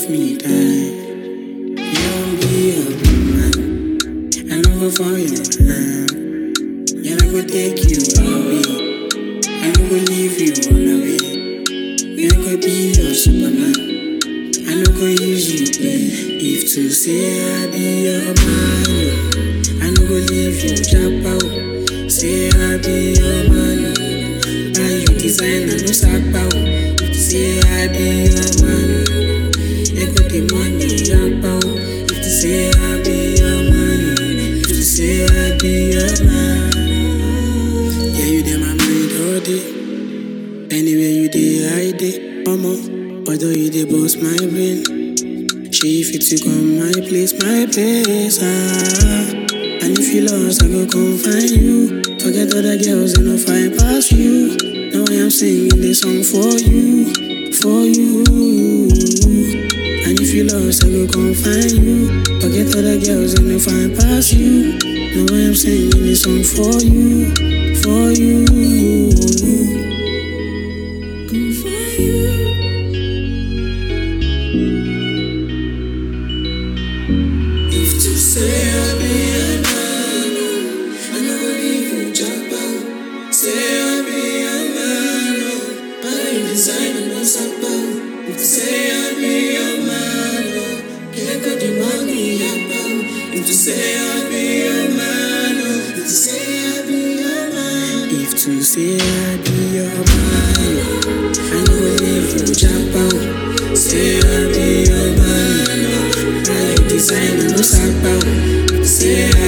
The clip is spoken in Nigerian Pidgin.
if me die. You don't be a man. I no go for your hand. Yeah, I go take you away. I no go leave you on away. You go be your superman. I no go use you play. If to say I be your man, I no go leave you jump out. Say I be your man, buy you design and no sack out. If to say I be your man, you got the money jump out. If to say I be your man, if to say I be your man, yeah you dey my mind all day. Anywhere you dey, I dey. Omo, although you dey boss my brain. She fit to come my place, my place. Ah. And if you lost, I go come find you. Forget other girls and I'll find past you. Now I am singing this song for you, for you. And if you lost, I go come find you. Forget other girls and I'll find past you. Now I am singing this song for you, for you. Come for you. If to say I be a man, I no go leave you jump out. Say I be a man, but I design and no sap out. If to say I be a man, can't go the money up out. If to say I be a man, if to say I be a man, if to say I be a man, I no go leave you jump out. Say I be a man, I design and no sap out. Say I